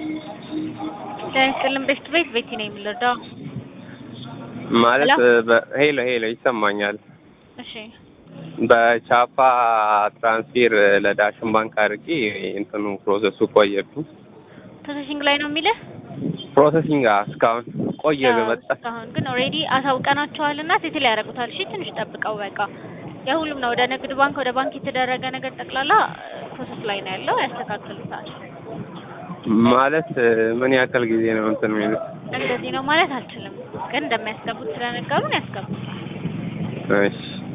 ጤና ይስጥልን ቤት ቤት ቤቲ ነው የምንረዳው። ማለት ሄሎ? በ- ሄሎ ሄሎ ይሰማኛል። እሺ በቻፓ ትራንስፌር ለዳሽን ባንክ አድርጌ እንትኑ ፕሮሰሱ ቆየብኝ። ፕሮሰሲንግ ላይ ነው የሚልህ። ፕሮሰሲንግ አ- እስካሁን ቆየ አዎ፣ በመጣ እስካሁን ግን ኦልሬዲ አሳውቀናቸዋል እና ሴትል ያደርጉታል። እሺ ትንሽ ጠብቀው በቃ የሁሉም ነው። ወደ ንግድ ባንክ ወደ ባንክ የተደረገ ነገር ጠቅላላ ፕሮሰስ ላይ ነው ያለው። ያስተካክሉታል። ማለት ምን ያክል ጊዜ ነው እንትን የሚሉት? እንደዚህ ነው ማለት አልችልም፣ ግን እንደሚያስገቡት ስለነገሩን ያስገቡታል። እሺ